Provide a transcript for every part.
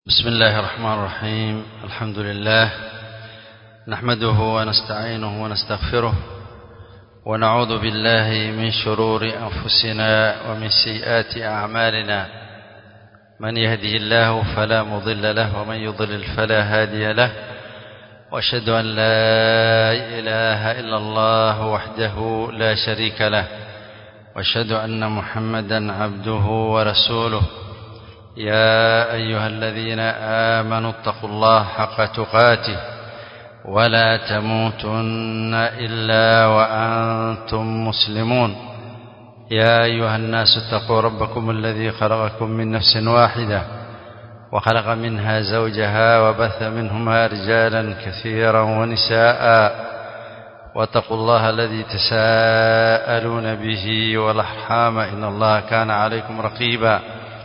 بسم الله الرحمن الرحيم الحمد لله نحمده ونستعينه ونستغفره ونعوذ بالله من شرور أنفسنا ومن سيئات أعمالنا من يهده الله فلا مضل له ومن يضلل فلا هادي له واشهد أن لا إله إلا الله وحده لا شريك له واشهد أن محمدا عبده ورسوله يا أيها الذين آمنوا اتقوا الله حق تقاته ولا تموتن إلا وأنتم مسلمون يا أيها الناس اتقوا ربكم الذي خلقكم من نفس واحدة وخلق منها زوجها وبث منهما رجالا كثيرا ونساء واتقوا الله الذي تساءلون به والأرحام إن الله كان عليكم رقيبا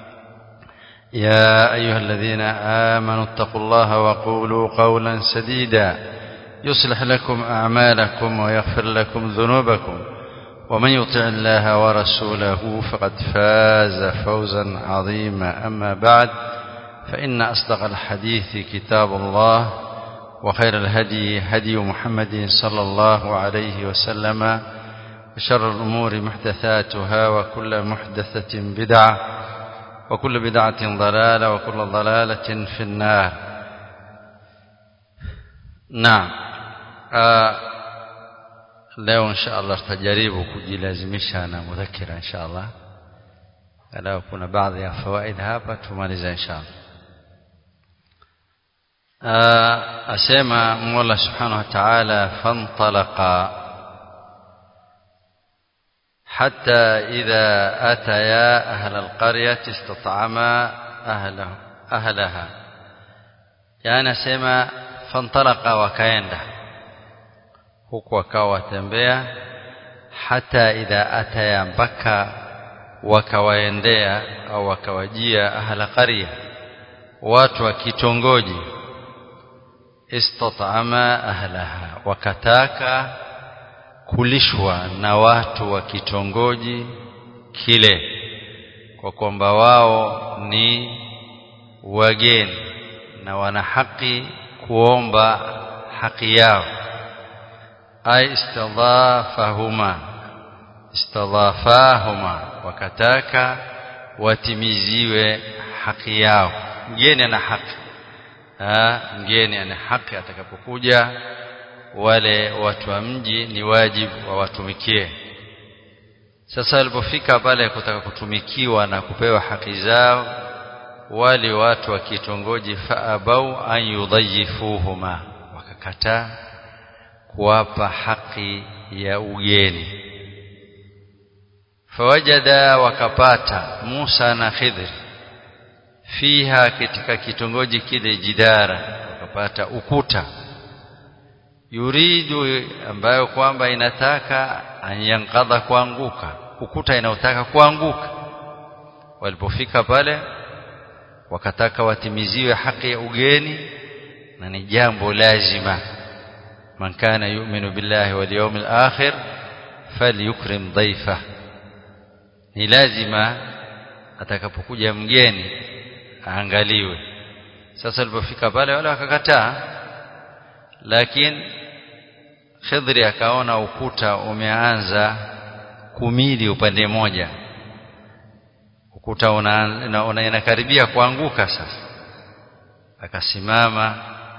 يا أيها الذين آمنوا اتقوا الله وقولوا قولا سديدا يصلح لكم أعمالكم ويغفر لكم ذنوبكم ومن يطع الله ورسوله فقد فاز فوزا عظيما أما بعد فإن أصدق الحديث كتاب الله وخير الهدي هدي محمد صلى الله عليه وسلم وشر الأمور محدثاتها وكل محدثة بدعة وكل بدعة ضلالة وكل ضلالة في النار نعم آه leo insha Allah tutajaribu kujilazimisha na mudhakira insha Allah leo kuna baadhi ya fawaid hapa tumaliza insha Allah asema Mola Subhanahu wa Ta'ala fantalaqa حتى إذا أتيا أهل القرية استطعما أهله أهلها يعني سما فانطلق وكايندا huku wakawa watembea hata idha ataya mpaka wakawaendea au wakawajia ahla qarya watu wa kitongoji istatama ahlaha wakataka kulishwa na watu wa kitongoji kile kwa kwamba wao ni wageni na wana haki kuomba haki yao ay istadhafahuma istadhafahuma wakataka watimiziwe haki yao mgeni ana haki ha, mgeni ana haki atakapokuja wale watu wa mji ni wajibu wawatumikie sasa walipofika pale kutaka kutumikiwa na kupewa haki zao wale watu wa kitongoji faabau an yudhayifuhuma wakakataa kuwapa haki ya ugeni fawajada wakapata Musa na Khidr fiha katika kitongoji kile jidara wakapata ukuta yuridu ambayo kwamba inataka anyankadha kuanguka ukuta inaotaka kuanguka walipofika pale wakataka watimiziwe haki ya ugeni na ni jambo lazima man kana yu'minu billahi wal yawmil akhir falyukrim dhaifa ni lazima atakapokuja mgeni aangaliwe sasa walipofika pale wale wakakataa lakini Khidri akaona ukuta umeanza kumili upande mmoja ukuta una, una inakaribia kuanguka sasa akasimama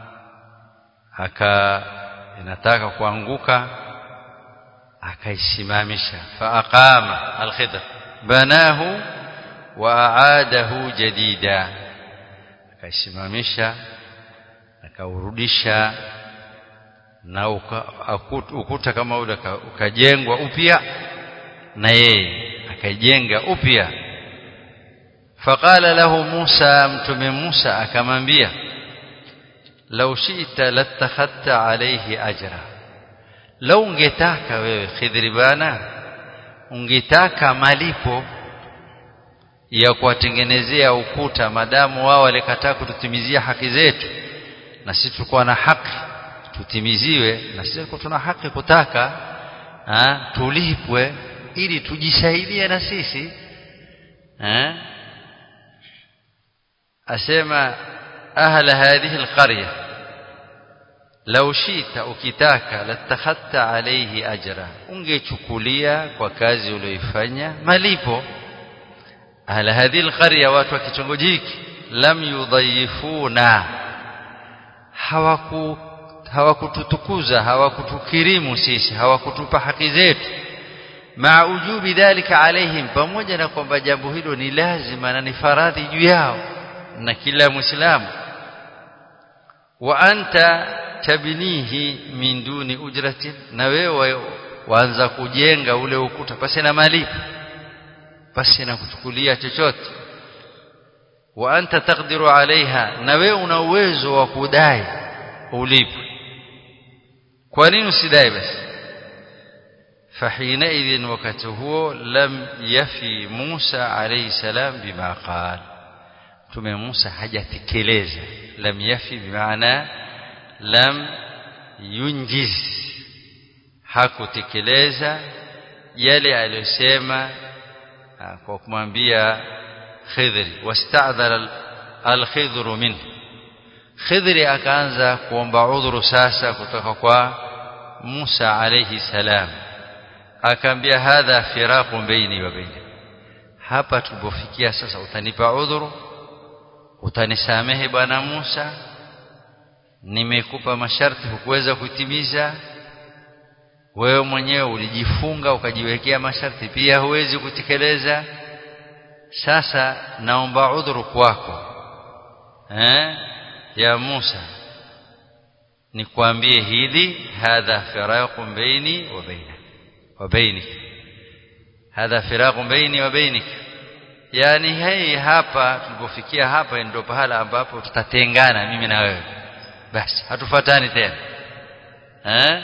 aka inataka kuanguka akaisimamisha faaqama alkhidr banahu wa aadahu jadida akaisimamisha akaurudisha na uka, ukuta kama ule ukajengwa upya na yeye akajenga upya faqala lahu Musa mtume Musa akamwambia law shi'ta latakhadta alayhi ajra law ungetaka wewe khidri bana ungetaka malipo ya kuwatengenezea ukuta madamu wao walikataa kututimizia haki zetu na sisi tulikuwa na haki tutimiziwe na sisi tuna haki kutaka ha, tulipwe ili tujisaidie na sisi ha? asema أهل هذه القرية لو شئت ukitaka latakhadta alayhi ajra ungechukulia kwa kazi uliyoifanya malipo ahla hadhihi alqarya watu wa kitongoji hiki lam yudhayifuna hawaku hawakututukuza hawakutukirimu sisi hawakutupa haki zetu maa ujubi dhalika alaihim pamoja na kwamba jambo hilo ni lazima na ni faradhi juu yao na kila muislamu wa anta tabnihi min duni ujratin na wewe waanza kujenga ule ukuta pasi na malipo pasi na kuchukulia chochote wa anta taqdiru alaiha na wewe una uwezo wa kudai ulipwe kwa nini usidai basi فحينئذ وقت هو لم يفي موسى عليه السلام بما قال tume Musa hajatekeleza lam yafi bimaana lam yunjiz hakutekeleza yale aliyosema kwa kumwambia Khidri wasta'dhara al-Khidru minhu Khidri akaanza kuomba udhuru sasa kutoka kwa Musa alayhi salam akaambia hadha firaqu baini wa baini hapa tulipofikia sasa utanipa udhuru utanisamehe bwana Musa nimekupa masharti hukuweza kutimiza wewe mwenyewe ulijifunga ukajiwekea masharti pia huwezi kutekeleza sasa naomba udhuru kwako eh ya Musa nikwambie hili hadha firaqun baini wa baina wa bainik hadha firaqun baini wa bainik yani hei hapa tulipofikia hapa ndio pahala ambapo tutatengana mimi na wewe basi hatufuatani tena eh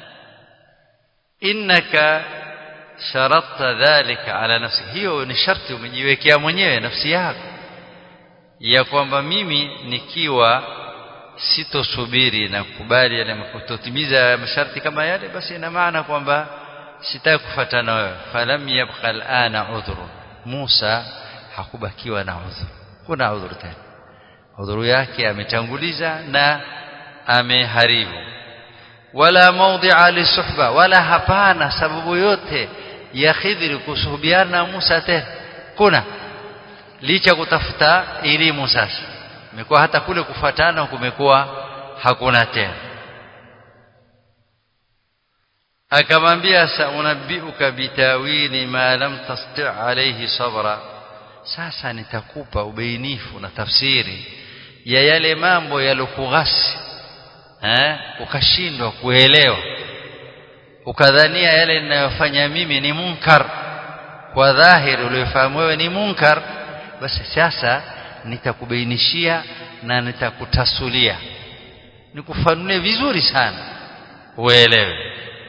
innaka sharatta dhalika ala nafsi hiyo ni sharti umejiwekea mwenyewe nafsi yako ya kwamba mimi nikiwa sitosubiri na kukubali yale kutotimiza masharti kama yale basi ina maana kwamba sitaki kufuatana wewe falam yabqa alana udhru Musa hakubakiwa na udhuru kuna udhuru tena udhuru yake ametanguliza na ameharibu wala mawdi'a lisuhba wala hapana sababu yote ya Khidri kusuhubiana na Musa tena kuna licha kutafuta elimu sasa imekuwa hata kule kufuatana kumekuwa hakuna tena akamwambia saunabbiuka bitawili ma lam tasti alayhi sabra sasa nitakupa ubainifu na tafsiri ya yale mambo yalokughasi eh ukashindwa kuelewa ukadhania yale ninayofanya mimi ni munkar kwa dhahiri uliyofahamu wewe ni munkar basi sasa nitakubainishia na nitakutasulia nikufanulie vizuri sana uelewe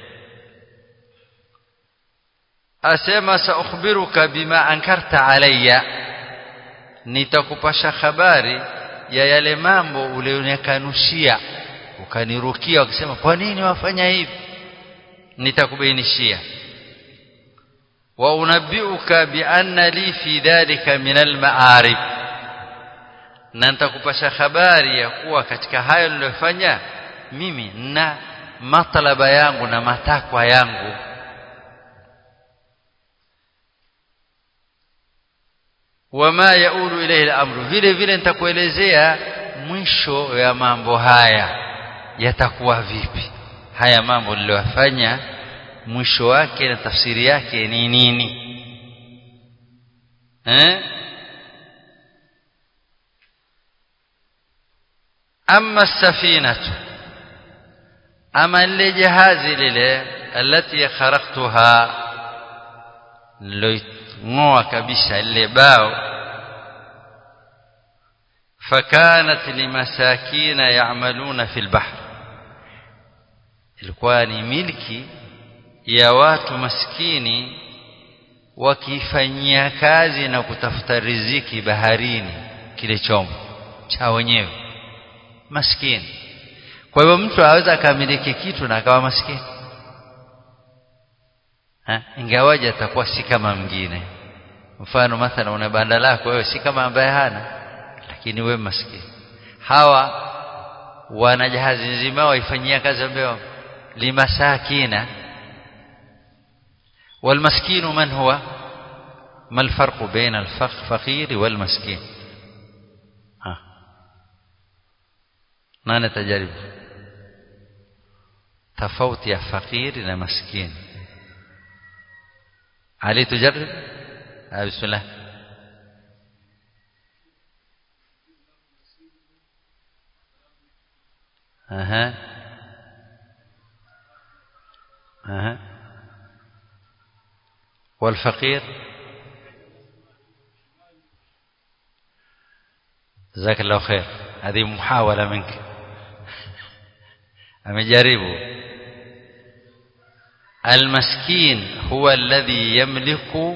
asema saukhbiruka bima ankarta alayya nitakupasha habari ya yale mambo ulionikanushia ukanirukia ukisema kwa nini wafanya hivi nitakubainishia wa unabbiuka bi anna li fi dhalika min al-ma'arib na nitakupasha habari ya kuwa katika hayo niliyofanya mimi na matalaba yangu na matakwa yangu wama yaulu ilayhi al-amru vile vile nitakuelezea mwisho ya mambo haya yatakuwa vipi haya mambo niliyofanya mwisho wake na tafsiri yake ni nini eh amma safinatu ama lile jahazi lile alati kharaqtuha ngoa kabisa lile bao fakanat limasakina ya'maluna fil bahr ilikuwa ni milki ya watu maskini wakifanyia kazi na kutafuta riziki baharini kile chombo cha wenyewe maskini kwa hivyo mtu aweza akamiliki kitu na akawa maskini ingawaje atakuwa si kama mwingine mfano mathalan una banda lako wewe si kama ambaye hana lakini wewe maskini hawa wana jahazi nzima waifanyia kazi ambayo limasakina والمسكين من هو ما الفرق بين الفقير والمسكين ها nani tajaribu tofauti ya fakiri na maskini ali tujarib bismillah aha aha والفقير جزاك الله خير هذه محاولة منك amejaribu المسكين هو الذي يملك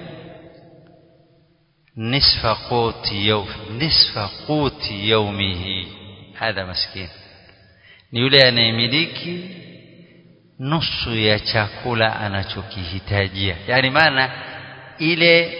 نصف قوت يوم نصف قوت يومه هذا مسكين ni yule anayemiliki nusu ya chakula anachokihitajia yani maana ile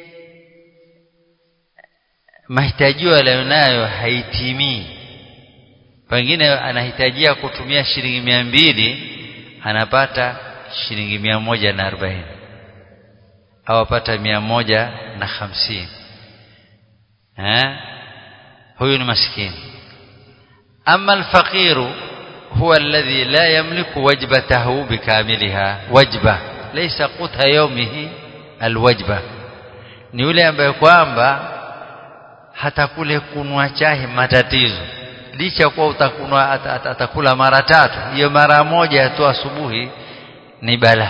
mahitajio aliyonayo haitimii pengine anahitajia kutumia shilingi mia mbili anapata shilingi mia moja na arobaini au apata mia moja na hamsini eh? huyu ni maskini ama alfaqiru huwa alladhi la yamliku wajbatahu bikamiliha wajba laysa qutha yawmihi alwajba ni yule ambaye kwamba hata kule kunwa chai matatizo licha kuwa utakunwa at, at, atakula mara tatu hiyo mara moja tu asubuhi ni bala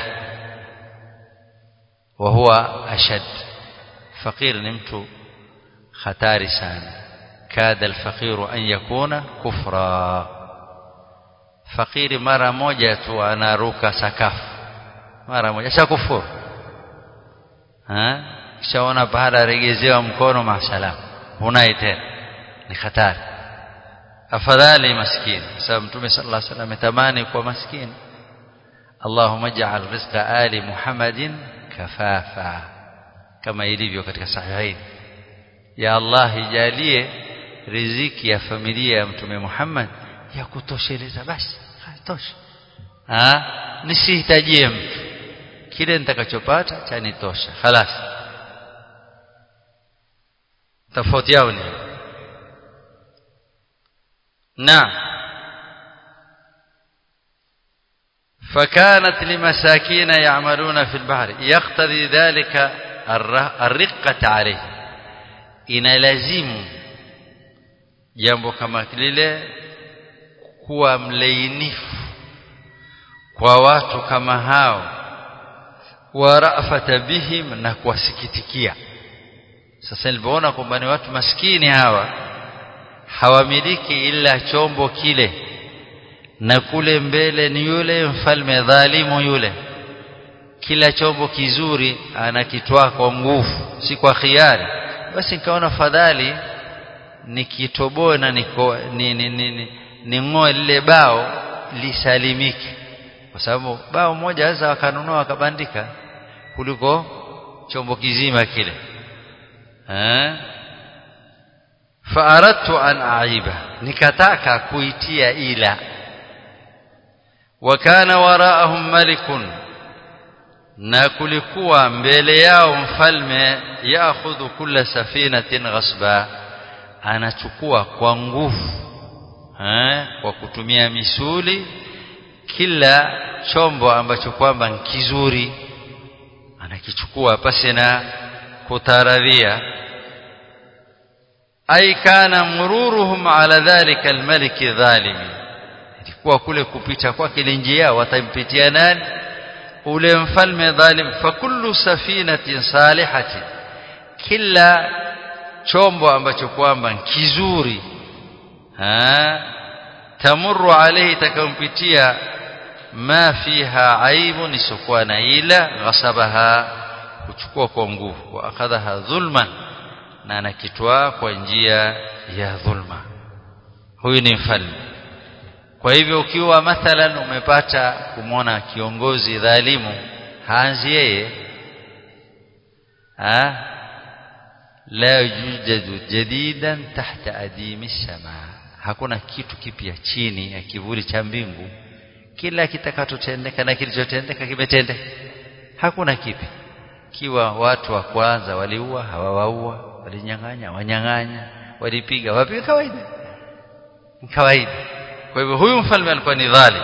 wa huwa ashad fakir ni mtu hatari sana kada alfaqiru an yakuna kufra fakiri mara moja tu anaruka sakafu mara moja shakufuru kishaona baada regezewa mkono masalam hunai tena ni hatari afadhali maskini sababu mtume sallallahu alaihi wasallam ametamani kwa maskini Allahumma ij'al rizqa ali Muhammadin kafafa kama ilivyo katika sahihain ya Allah ijalie riziki ya familia ya mtume Muhammad ya kutosheleza basi tosha ah nisihitajie mtu kile nitakachopata chanitosha خلاص tofauti yao ni نعم فكانت لمساكين يعملون في البحر يقتضي ذلك الرقة عليه inalazimu jambo kama lile kuwa mlainifu kwa watu kama hao wa rafata bihim na kuwasikitikia sasa nilipoona kwamba ni watu maskini hawa hawamiliki ila chombo kile na kule mbele ni yule mfalme dhalimu yule kila chombo kizuri anakitwaa kwa nguvu si kwa khiari basi nikaona fadhali nikitoboe na niko ni, ni, ni, ni, ning'oe lile bao lisalimike kwa sababu bao moja waweza wakanunua wakabandika kuliko chombo kizima kile eh faaradtu an aiba nikataka kuitia ila wakana waraahum malikun na kulikuwa mbele yao mfalme yaakhudhu kulla safinatin ghasba anachukua kwa nguvu eh kwa kutumia misuli kila chombo ambacho kwamba kizuri anakichukua pasi na kutaradhia ay kana mururuhum ala dhalika almalik dhalim ilikuwa kule kupita kwake ile njia watampitia nani ule mfalme dhalim fa kullu safinatin salihati kila chombo ambacho kwamba kizuri ha tamurru alayhi takampitia ma fiha aibun isokuwa na ila ghasabaha kuchukua kwa nguvu wa akadhaha dhulman na anakitwaa kwa njia ya dhulma huyu ni mfalme kwa hivyo ukiwa mathalan umepata kumwona kiongozi dhalimu haanzi yeye la yujadu jadidan tahta adimi sama hakuna kitu kipya chini ya kivuli cha mbingu kila kitakachotendeka na kilichotendeka kimetendeka hakuna kipi kiwa watu wa kwanza waliua hawawaua walinyang'anya wanyang'anya walipiga wapiga kawaida kawaida kwa hivyo huyu mfalme alikuwa ni dhalim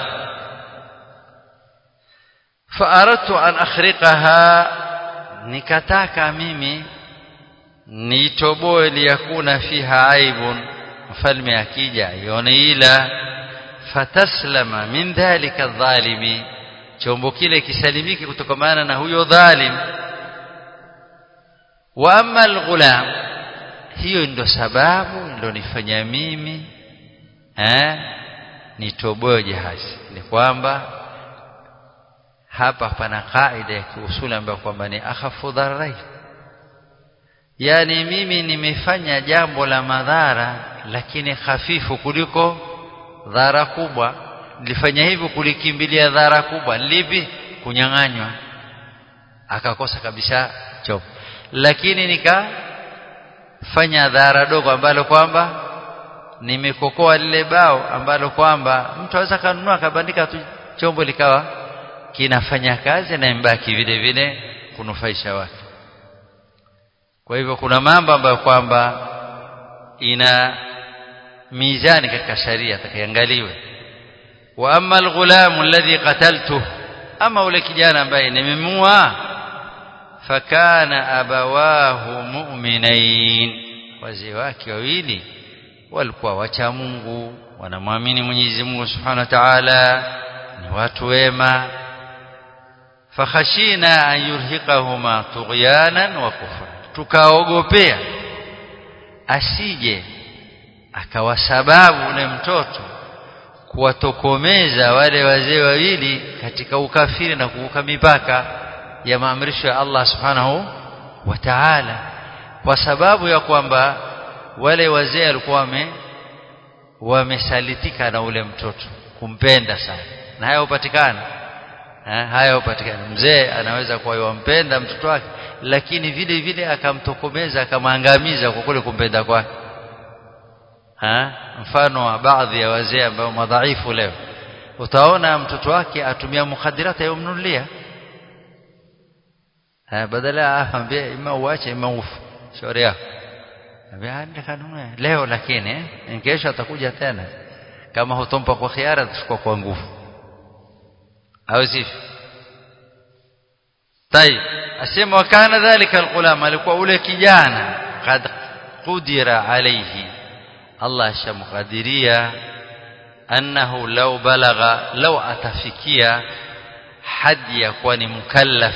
faaradtu an akhriqaha nikataka mimi niitoboe liyakuna fiha aibun mfalme akija ione ila fataslama min dhalika dhalimi chombo kile kisalimike kutokamana na huyo dhalim wa amma alghulam hiyo ndio sababu ndio nifanya mimi eh nitoboe jahazi ni kwamba hapa pana kaida ya kiusuli ambayo kwamba ni akhafu dharai yani mimi nimefanya jambo la madhara lakini hafifu kuliko dhara kubwa nilifanya hivyo kulikimbilia dhara kubwa lipi kunyang'anywa akakosa kabisa chombo lakini nikafanya dhara dogo ambalo kwamba nimekokoa lile bao ambalo kwamba mtu aweza kanunua akabandika tu chombo likawa kinafanya kazi na mbaki vile vile kunufaisha watu kwa hivyo kuna mambo ambayo kwamba ina mizani katika sharia atakaangaliwe wa amma alghulam alladhi qataltu ama ule kijana ambaye nimemua fakana abawahu mu'minain wazee wake wawili walikuwa wacha Mungu wanamwamini Mwenyezi Mungu Subhanahu wa Ta'ala ni watu wema fakhashina an yurhiqahuma tughyanan wa kufra tukaogopea asije akawa sababu ule mtoto kuwatokomeza wale wazee wawili katika ukafiri na kuvuka mipaka ya maamrisho ya Allah subhanahu wa ta'ala kwa sababu ya kwamba wale wazee walikuwa wame wamesalitika na ule mtoto kumpenda sana na haya hupatikana haya hupatikana mzee anaweza kuwa yampenda mtoto wake lakini vile vile akamtokomeza akamwangamiza kwa kule kumpenda kwake ha mfano wa baadhi ya wazee ambao madhaifu leo utaona mtoto wake atumia mukhadirata yomnulia badala aambie ima uache ima ufu shauri yako kanunue leo lakini kesho atakuja tena kama hutompa kwa khiara atachukua kwa nguvu au sivyo طيب asema wakana dhalika alqulam alikuwa ule kijana kad qudira alayhi Allah shamqadiria annahu law balagha law atafikia hadi ya kuwa ni mukallaf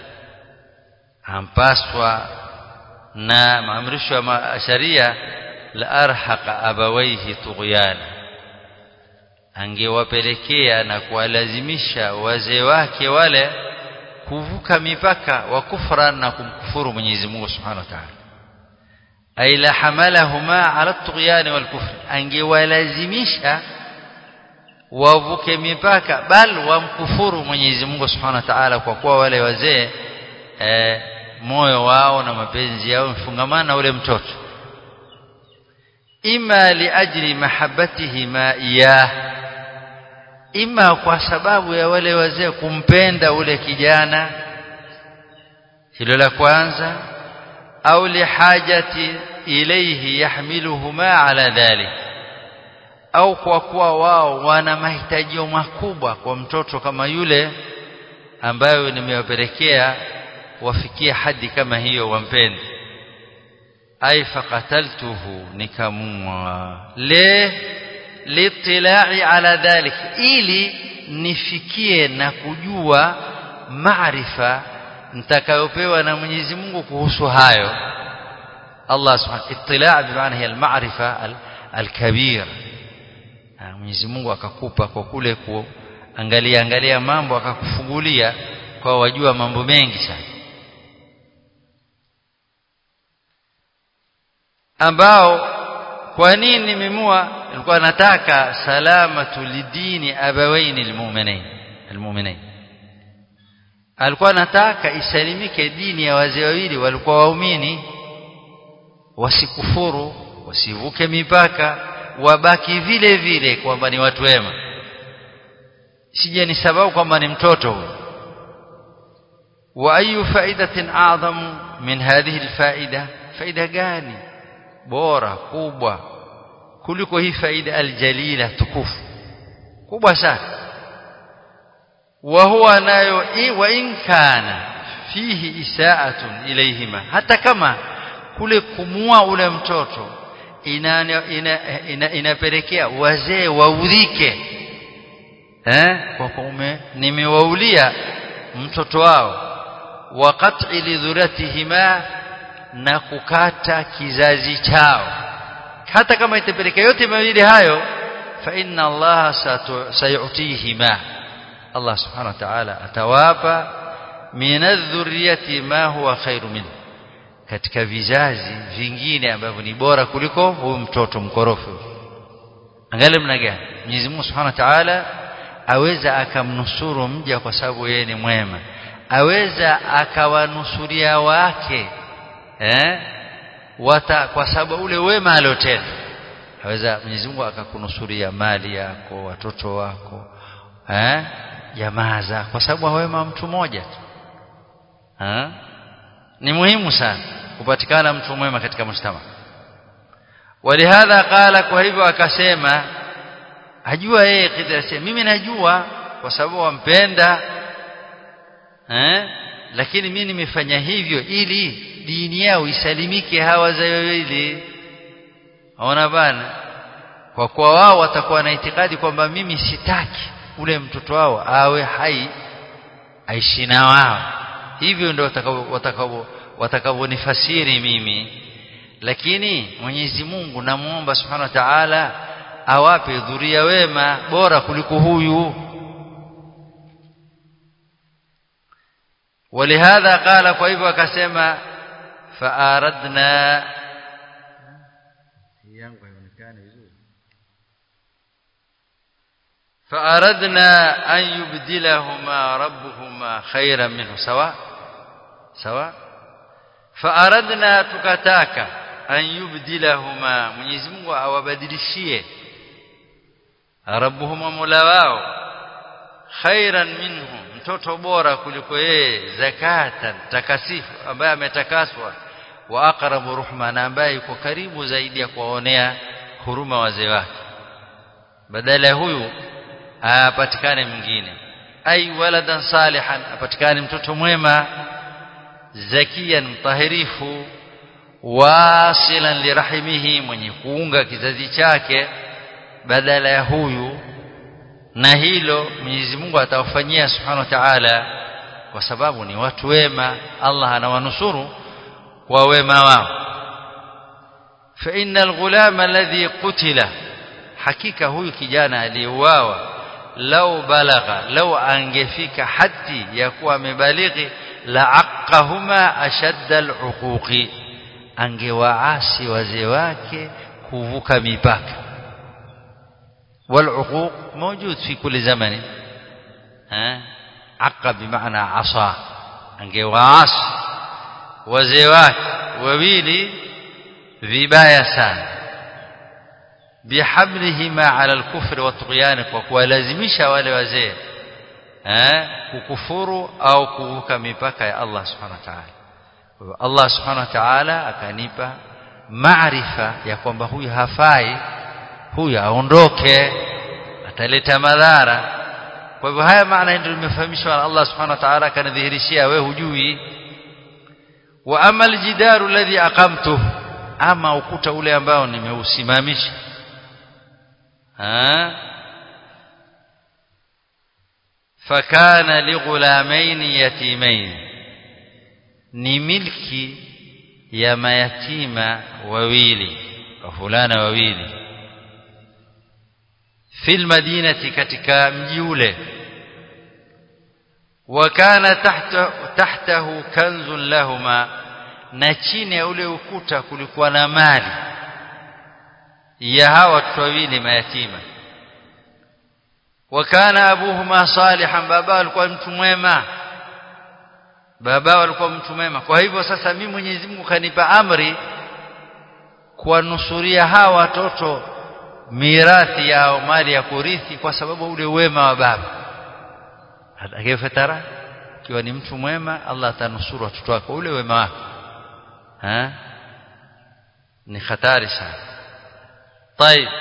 ampaswa na maamrisho ya sharia la arhaqa abawaihi tughyana angewapelekea na kuwalazimisha wazee wake wale kuvuka mipaka wa kufra na kumkufuru Mwenyezi Mungu Subhanahu wa Ta'ala ay la hamalahuma ala at-tughyan wal kufr angewalazimisha wavuke mipaka bal wamkufuru Mwenyezi Mungu Subhanahu wa Ta'ala kwa kuwa wale wazee eh, moyo wao na mapenzi yao mfungamana na ule mtoto ima liajli mahabbatihima iyah ima kwa sababu ya wale wazee kumpenda ule kijana hilo la kwanza au lihajati ilayhi yahmiluhuma ala dhalik au kwa kuwa wao wana mahitaji makubwa kwa mtoto kama yule ambayo nimewapelekea wafikie hadi kama hiyo wampende ay faqataltuhu nikamua le litilai ala dhalik ili nifikie na kujua maarifa nitakayopewa na Mwenyezi Mungu kuhusu hayo Allah subhanahu itila' bi maana hiya al-ma'rifa al-kabir Mwenyezi Mungu akakupa kwa kule kuangalia angalia mambo akakufungulia kwa wajua mambo mengi sana ambao kwa nini nimemua nilikuwa nataka salamatu lidini abawaini almu'minin almu'minin alikuwa nataka isalimike dini ya wazee wawili walikuwa waumini wasikufuru wasivuke mipaka wabaki vile vile kwamba ni watu wema sije ni sababu kwamba ni mtoto huyo wa ayu faidatin a'zamu min hadhihi alfaida faida gani bora kubwa kuliko hii faida aljalila tukufu kubwa sana wa huwa nayo wa in kana fihi isaatun ilayhima hata kama kule kumua ule mtoto inapelekea ina, ina, ina wazee waudhike eh kwa kume nimewaulia mtoto wao wa qat'i lidhuratihima na kukata kizazi chao hata kama itapelekea yote mawili hayo fa inna Allah sayutihima Allah subhanahu wa ta'ala atawapa min adh-dhurriyyati ma huwa khairu minhu katika vizazi vingine ambavyo ni bora kuliko huyu mtoto mkorofi angalia mna gani Mwenyezi Mungu Subhanahu wa Ta'ala aweza akamnusuru mja kwa sababu yeye ni mwema aweza akawanusuria wake eh wata kwa sababu ule wema aliotenda aweza Mwenyezi Mungu akakunusuria mali yako watoto wako eh jamaa zako kwa sababu wema mtu mmoja tu eh ni muhimu sana kupatikana mtu mwema katika mshtama walihadha qala kwa hivyo akasema ajua yeye kidra mimi najua kwa sababu wampenda eh lakini mimi nimefanya hivyo ili dini yao isalimike hawa za wawili ona bana kwa kuwa wao watakuwa na itikadi kwamba mimi sitaki ule mtoto wao awe hai aishi na wao hivyo ndio watakavyo watakavyonifasiri mimi lakini Mwenyezi Mungu namuomba Subhanahu wa Ta'ala awape dhuria wema bora kuliko huyu ولهذا قال kwa hivyo akasema faaradna yangu haionekani vizuri فاردنا ان يبدلهما ربهما خيرا منه سواء سواء فاردنا tukataka an yubdilahuma Mwenyezi Mungu awabadilishie rabbuhuma mola wao khairan minhu mtoto bora kuliko yeye zakatan takasifu ambaye ametakaswa wa aqrabu ruhma na ambaye yuko karibu zaidi ya kuwaonea huruma wazee wake badala ya huyu apatikane mwingine ai waladan salihan apatikane mtoto mwema zakiyan mtahirifu wasilan lirahimihi mwenye kuunga kizazi chake badala ya huyu na hilo Mwenyezi Mungu atawafanyia Subhanahu wa Ta'ala kwa sababu ni watu wema Allah anawanusuru kwa wema wao fa innal ghulama alladhi qutila hakika huyu kijana aliyeuawa lau balagha lau angefika hadi ya kuwa amebalighi la aqahuma ashadda aluquqi angewaasi wazee wake kuvuka mipaka والعقوق موجود في كل زمن ها عق بمعنى عصا angewaas wazee wake wawili vibaya sana bihamlihima ala alkufri watughyani kwa kuwalazimisha wale wazee eh kukufuru au kuvuka mipaka ya Allah subhanahu wa ta'ala Allah subhanahu wa ta'ala akanipa maarifa ya kwamba huyu hafai huyu aondoke ataleta madhara kwa hivyo haya maana ndio nimefahamishwa na Allah subhanahu wa ta'ala akanidhihirishia wewe hujui wa amal jidaru alladhi aqamtu ama ukuta ule ambao nimeusimamisha ha fakana lighulamain yatimain ni milki ya mayatima wawili wafulana wawili fil madinati katika mji ule wakana tahta tahtahu kanzun lahuma na chini ya ule ukuta kulikuwa na mali ya hawa watoto wawili mayatima wakana abuhuma salihan baba alikuwa mtu mwema baba alikuwa mtu mwema kwa hivyo sasa mimi Mwenyezi Mungu kanipa amri kuwanusuria hawa watoto mirathi yao mali ya kurithi kwa sababu ule wema wa baba atakayefatara ikiwa ni mtu mwema Allah atanusuru watoto wako ule wema wako ha ni hatari sana طيب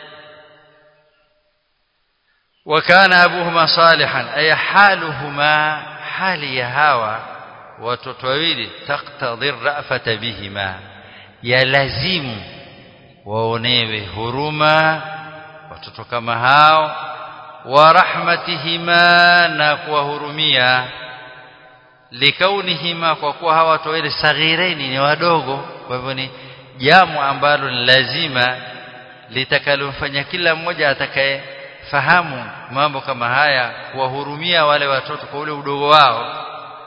وكان ابوهما صالحا اي حالهما حال هوا watoto wawili taqtadhi rafata bihima yalazimu waonewe huruma watoto kama hao wa rahmatihima na kuwahurumia likaunihima kwa kuwa hawa watu wawili saghiraini ni wadogo kwa hivyo ni jambo ambalo ni lazima litakalomfanya kila mmoja atakaye fahamu mambo kama haya kuwahurumia wale watoto kwa ule udogo wao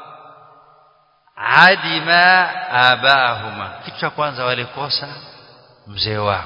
adima abaahuma kitu cha kwanza walikosa mzee wao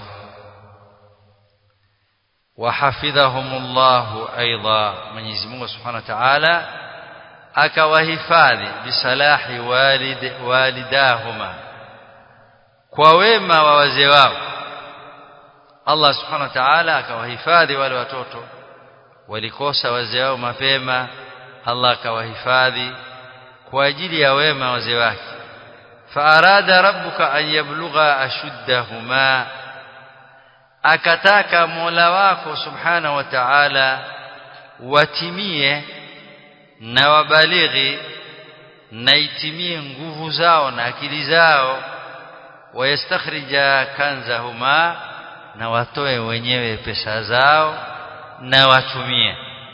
wahafidhahumullahu aidha Mwenyezi Mungu Subhanahu wa Ta'ala akawahifadhi bisalahi walid walidahuma kwa wema wa wazee wao Allah Subhanahu wa Ta'ala akawahifadhi wale watoto walikosa wazee wao mapema Allah akawahifadhi kwa ajili ya wema wazee wake faarada rabbuka an yablugha ashuddahuma akataka Mola wako subhana wa ta'ala watimie na wabalighi na itimie nguvu zao na akili zao wayastakhrija kanzahuma na watoe wenyewe pesa zao na watumie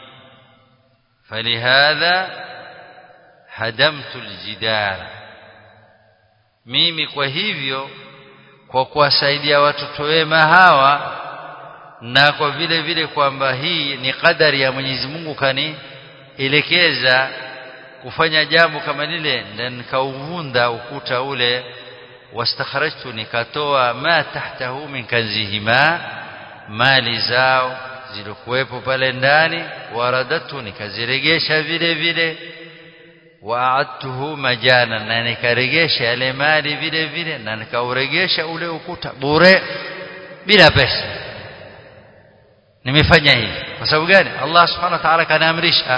falihadha hadamtu aljidara mimi kwa hivyo kwa kuwasaidia watoto wema hawa na kwa vile vile kwamba hii ni kadari ya Mwenyezi Mungu kani elekeza kufanya jambo kama lile na nikauvunda ukuta ule wastakharajtu nikatoa ma tahtahu min kanzihima mali zao zilikuwepo pale ndani waradatu nikaziregesha vile vile waadtuhu majana na nikaregesha yale mali vile vile na nikauregesha ule ukuta bure bila pesa nimefanya hivi kwa sababu gani Allah subhanahu wa ta'ala kanaamrisha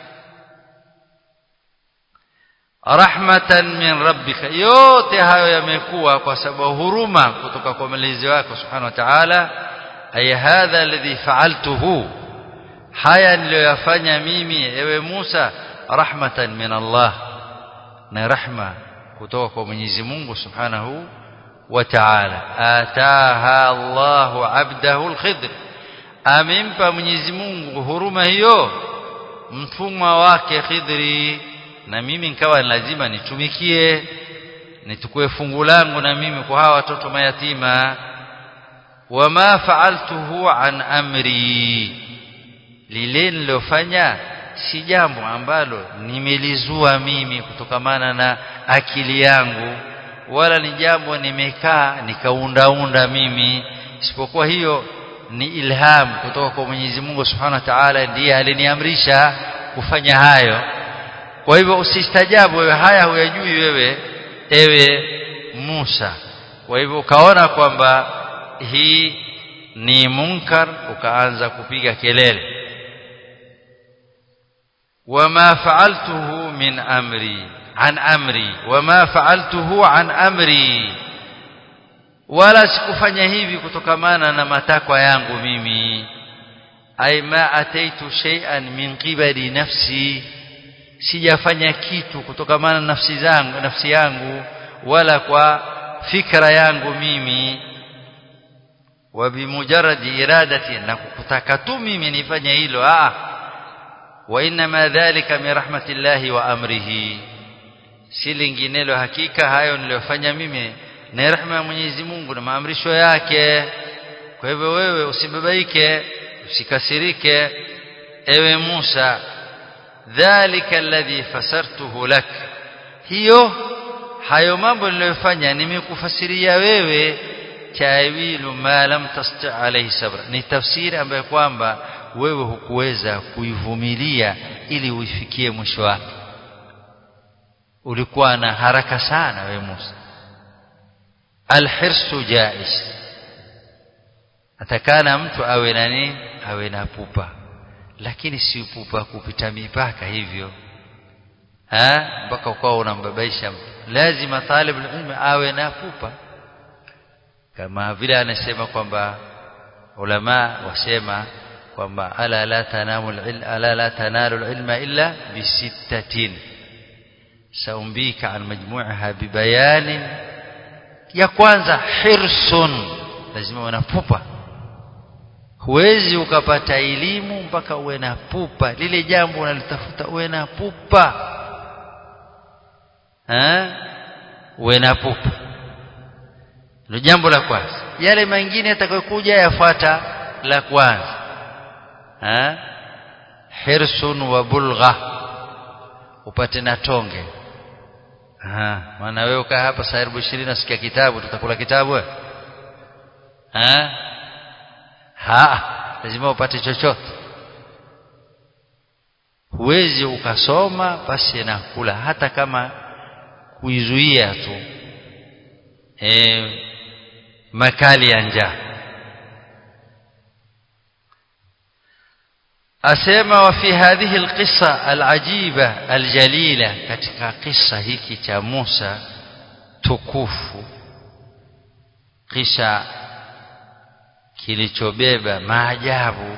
rahmatan min rabbika yote hayo yamekuwa kwa sababu huruma kutoka kwa mlezi wako subhanahu wa ta'ala ay hadha alladhi fa'altuhu haya niliyoyafanya mimi ewe Musa rahmatan min Allah na rahma kutoka kwa Mwenyezi Mungu Subhanahu wa Ta'ala ataha Allahu 'abdahu al-Khidr amempa Mwenyezi Mungu huruma hiyo mtumwa wake Khidri na mimi nikawa lazima nitumikie nitukue fungu langu na mimi kwa hawa watoto mayatima wama fa'altuhu an amri lile nilofanya si jambo ambalo nimelizua mimi kutokamana na akili yangu wala ni jambo nimekaa nikaundaunda mimi isipokuwa hiyo ni ilham kutoka kwa Mwenyezi Mungu Subhanahu wa Ta'ala ndiye aliniamrisha kufanya hayo kwa hivyo usistajabu wewe haya huyajui wewe ewe Musa kwa hivyo ukaona kwamba hii ni munkar ukaanza kupiga kelele وما فعلته من أمري عن أمري وما فعلته عن أمري wala sikufanya hivi kutokamana na matakwa yangu mimi ay ma ataitu shay'an min qibali nafsi sijafanya kitu kutokamana na nafsi zangu nafsi yangu wala kwa fikra yangu mimi wa bimujarradi iradati na kutaka tu mimi nifanye hilo ah وانما ذلك من رحمه الله وامره si linginelo hakika hayo niliyofanya mimi ni rehema ya Mwenyezi Mungu na maamrisho yake kwa hivyo wewe usibabaike usikasirike ewe Musa dhalika alladhi fasartuhu lak hiyo hayo mambo niliyofanya nimekufasiria wewe tawilu ma lam tasti alayhi sabra ni tafsiri ambayo kwamba wewe hukuweza kuivumilia ili uifikie mwisho wake ulikuwa na haraka sana wewe Musa alhirsu jaiz atakana mtu awe na nini awe na pupa lakini si pupa kupita mipaka hivyo ha mpaka ukawa unambabaisha mtu lazima talibul ilmi awe na pupa kama vile anasema kwamba ulama wasema kwamba ala la tanamu ala la tanalu ilma illa bisittatin saumbika an majmu'aha bibayanin ya kwanza hirsun lazima uwe na pupa huwezi ukapata elimu mpaka uwe na pupa lile jambo unalitafuta uwe na pupa eh uwe na pupa ndio jambo la kwanza yale mengine yatakayokuja yafuata la kwanza eh hirsun wa bulgha upate na tonge ah maana wewe ukaa hapa saa 20 nasikia kitabu tutakula kitabu wewe eh ha lazima upate chochote huwezi ukasoma basi na kula hata kama kuizuia tu e, makali ya njaa asema wa fi hadhihi alqissa alajiba aljalila katika kisa hiki cha Musa tukufu kisha kilichobeba maajabu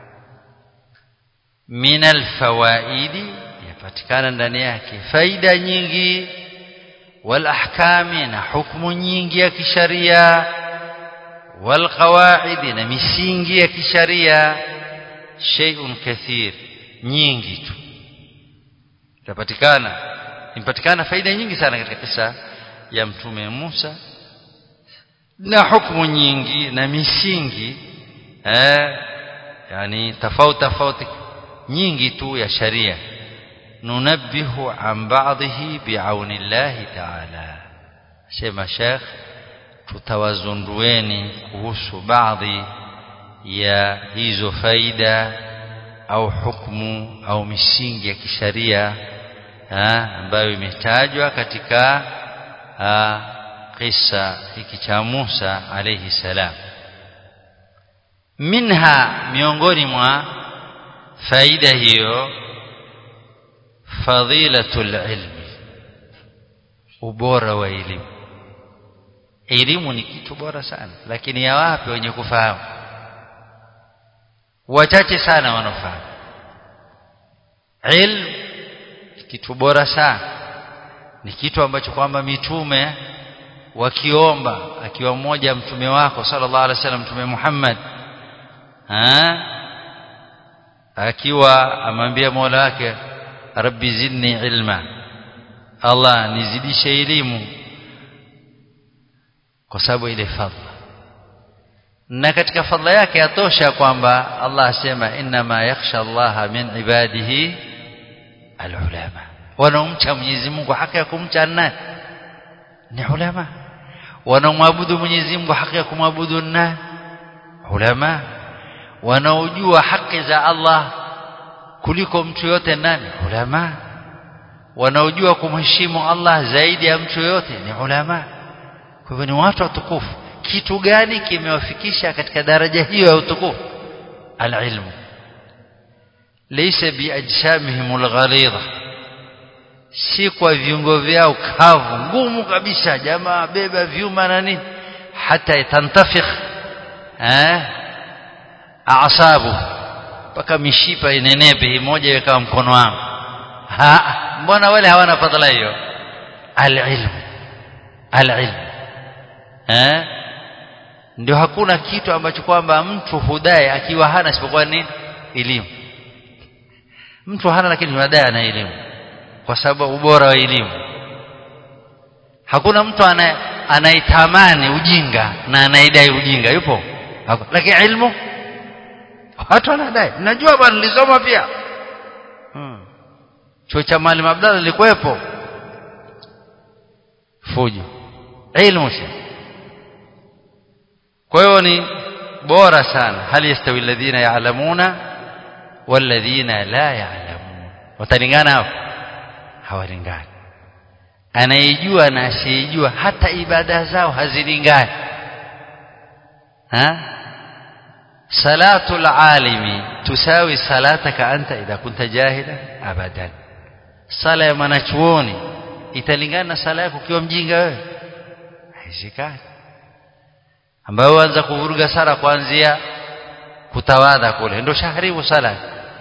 min alfawaidi yapatikana ndani yake faida nyingi wal ahkami na hukumu nyingi ya kisharia wal qawaidi na misingi ya kisharia shay'un kathir nyingi tu itapatikana impatikana faida nyingi sana katika kisa ya mtume Musa na hukumu nyingi na misingi eh yani tofauti tofauti nyingi tu ya sharia nunabbihu an ba'dhihi bi'auni Allah ta'ala sema Sheikh tutawazundueni kuhusu baadhi ya hizo faida au hukumu au misingi ya kisharia ambayo imetajwa katika kisa hiki cha Musa alayhi salam minha miongoni mwa faida hiyo fadilatul ilmi ubora wa elimu elimu ni kitu bora sana lakini ya wapi wenye kufahamu wachache sana wanafahamu ilmu kitu bora sana ni kitu ambacho kwamba mitume wakiomba akiwa mmoja mtume wako sallallahu alaihi wasallam mtume Muhammad ha? akiwa amwambia Mola wake rabbi zidni ilma Allah nizidishe elimu kwa sababu ile fadhila na katika fadhila yake yatosha kwamba Allah asema inma yakhsha Allah min ibadihi alulama wanaomcha Mwenyezi Mungu haki ya kumcha nani ni ulama wanaomwabudu Mwenyezi Mungu haki ya kumwabudu nani ulama wanaojua haki za Allah kuliko mtu yote nani ulama wanaojua kumheshimu Allah zaidi ya mtu yote ni ulama kwa hivyo ni watu watukufu kitu gani kimewafikisha katika daraja hiyo ya utukufu alilmu laysa biajsamihim alghalidha si kwa viungo vyao kavu ngumu kabisa jamaa beba vyuma na nini hata tantafikh eh aasabu mpaka mishipa inenepe moja ikawa mkono wangu ha mbona wale hawana fadhila hiyo alilmu alilmu eh ndio hakuna kitu ambacho kwamba mtu hudai akiwa hana isipokuwa nini elimu mtu hana lakini hudai ana elimu kwa sababu ubora wa elimu hakuna mtu anaitamani ujinga na anaidai ujinga yupo lakini ilmu watu wanadai najua bwana nilisoma pia hmm. chuo cha Maalim Abdalla lilikuwepo fujo ilmu kwa hiyo ni bora sana hal yastawi alladhina ya'lamuna walladhina la ya'lamun watalingana hapo hawalingani anayejua na asiyejua hata ibada zao hazilingani ha salatu alimi tusawi salataka anta idha kunta jahila abadan sala ya mwanachuoni italingana na sala yako ukiwa mjinga wewe haisikani ambayo anza kuvuruga sala kuanzia kutawadha kule ndio shaharibu sala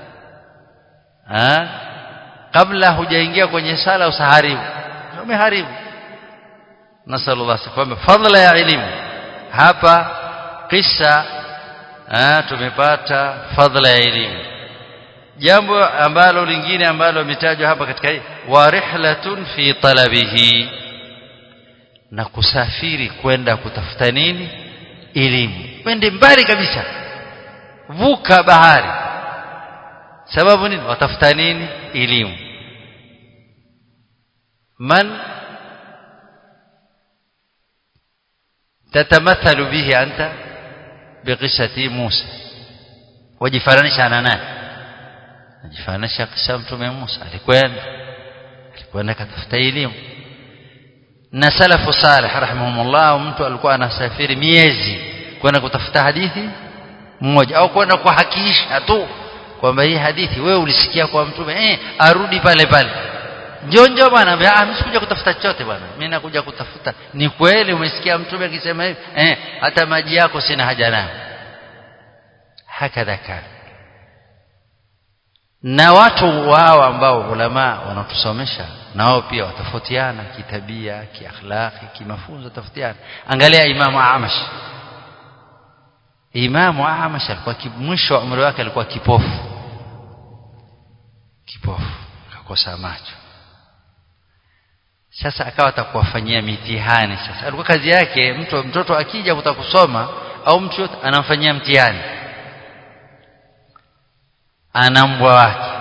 ah kabla hujaingia kwenye sala usaharibu umeharibu nasallallahu alaihi fadla ya elimu hapa kisa ah tumepata fadla ya elimu jambo ambalo lingine ambalo limetajwa hapa katika hii wa rihlatun fi talabihi na kusafiri kwenda kutafuta nini elimu wende mbali kabisa vuka bahari sababu nini watafuta nini elimu man tatamathalu bihi anta biqissati Musa wajifananisha na nani najifananisha kisa mtume Musa alikwenda alikwenda katafuta elimu na salafu salih rahimahumullah mtu alikuwa anasafiri miezi kwenda kutafuta hadithi mmoja au kwenda kuhakikisha tu kwamba hii hadithi wewe ulisikia kwa mtume eh arudi pale pale njoo njoo bwana ah mimi sikuja kutafuta chochote bwana mimi nakuja kutafuta ni kweli umesikia mtume akisema hivi eh hata maji yako sina haja nayo hakadha kana na watu wao ambao ulama wanatusomesha nao pia watafautiana kitabia kiakhlaqi kimafunzo tafutiana angalia imamu Amash imamu Amash alikuwa mwisho wa umri wake alikuwa kipofu kipofu akakosa macho sasa akawa atakuwafanyia mitihani sasa alikuwa kazi yake mtu mtoto akija kutaka kusoma au mtu yote anamfanyia mtihani ana mbwa wake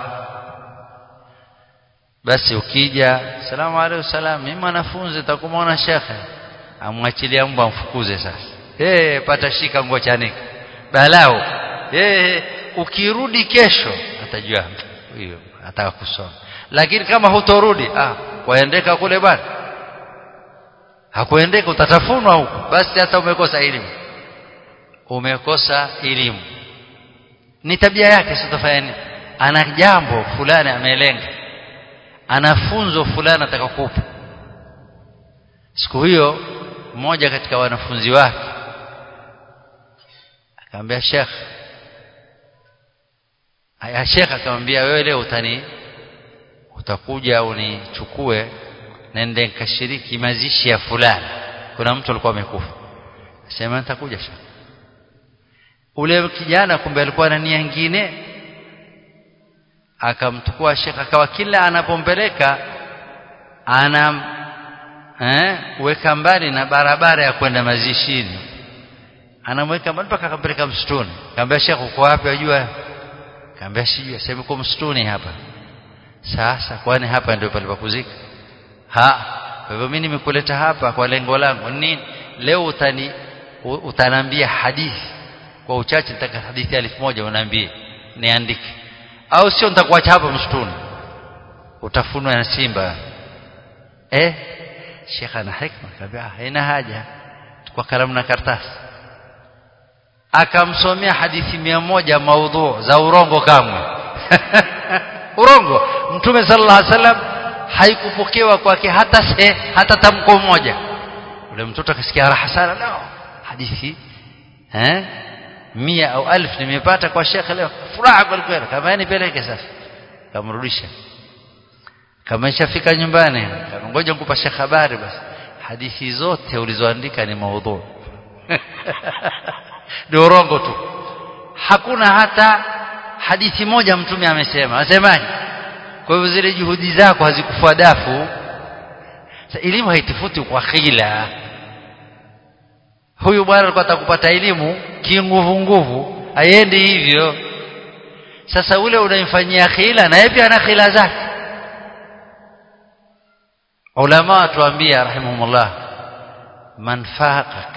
basi ukija salamu alayhi salam mimi mwanafunzi nitakumwona shekhe amwachilia mbwa amfukuze sasa eh pata shika nguo chanika balao eh ukirudi kesho atajua huyo ataka kusoma lakini kama hutorudi ah waendeka kule bwana hakuendeka utatafunwa huko basi hata umekosa elimu umekosa elimu ni tabia yake sitafanya nini ana jambo fulani amelenga ana funzo fulani atakakupa siku hiyo mmoja katika wanafunzi wake akamwambia Sheikh aya Sheikh akamwambia wewe leo utani utakuja unichukue nende nikashiriki mazishi ya fulani kuna mtu alikuwa amekufa sema nitakuja Sheikh ule kijana kumbe alikuwa na nia nyingine akamchukua Sheikh akawa kila anapompeleka ana eh weka mbali na barabara ya kwenda mazishini anamweka mbali mpaka akampeleka msituni akamwambia Sheikh uko wapi wajua akamwambia sijui sema uko msituni hapa sasa kwani hapa ndio palipokuzika ha kwa hivyo mimi nimekuleta hapa kwa lengo langu nini leo utani utanambia hadithi kwa uchache nitaka hadithi elfu moja unaambie niandike au sio nitakuacha hapa msituni utafunwa na simba eh Sheikh ana hikma kabisa haina haja kwa kalamu na karatasi akamsomea hadithi mia moja maudhu za urongo kamwe urongo mtume sallallahu alaihi wasallam haikupokewa kwake hata se, hata tamko moja ule mtoto akasikia raha sana no hadithi eh mia au alf nimepata kwa shekhe leo furaha kweli kweli kama nipeleke sasa kamrudisha kama ishafika nyumbani ngoja nikupa shekhe habari basi hadithi zote ulizoandika ni maudhu ni urongo tu hakuna hata hadithi moja mtume amesema asemaje kwa hivyo zile juhudi zako hazikufua dafu elimu haitifuti kwa khila huyu bwana alikuwa atakupata elimu kinguvu nguvu aiendi hivyo sasa ule unamfanyia khila na yeye pia ana khila zake ulama watuambia rahimahumullah man faqak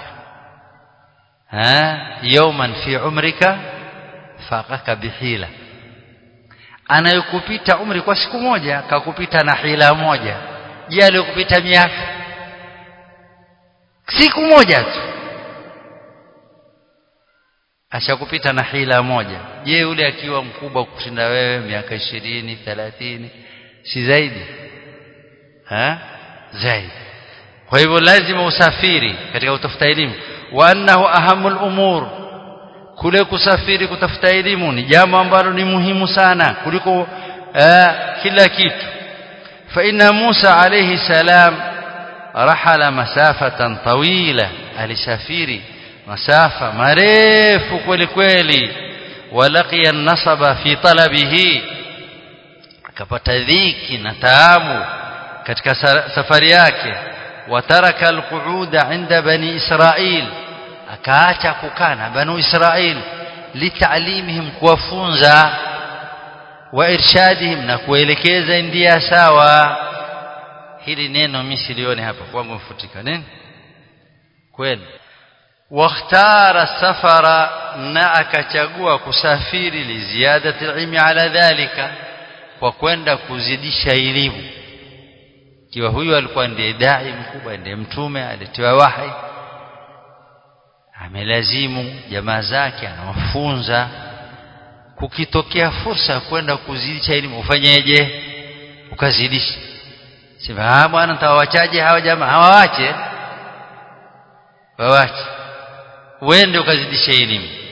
ha yawman fi umrika faqaka bihila anayokupita umri kwa siku moja kakupita na hila moja je aliyokupita miaka siku moja tu ashakupita na hila moja je yule akiwa mkubwa kushinda wewe miaka ishirini thelathini si zaidi ha zaidi kwa hivyo lazima usafiri katika kutafuta elimu wa annahu ahamul umur kule kusafiri kutafuta elimu ni jambo ambalo ni muhimu sana kuliko uh, kila kitu fa inna Musa alayhi salam rahala masafatan tawila alisafiri masafa marefu kweli kweli walaqiya nasaba fi talabihi akapata dhiki na taabu katika safari yake wataraka alqu'uda inda bani israil akaacha kukaa na banu israil litalimihim kuwafunza wa irshadihim na kuelekeza ndia sawa hili neno mimi silione hapa kwangu mfutika nini kweli واختار السفر na akachagua kusafiri liziadati ilmi ala dhalika kwa kwenda kuzidisha elimu kiwa huyu alikuwa ndiye dai mkubwa ndiye mtume alitiwa wahi amelazimu jamaa zake anawafunza kukitokea fursa kwenda kuzidisha elimu ufanyeje ukazidisha sema bwana nitawachaje hawa jamaa hawawache wawache uende ukazidisha elimu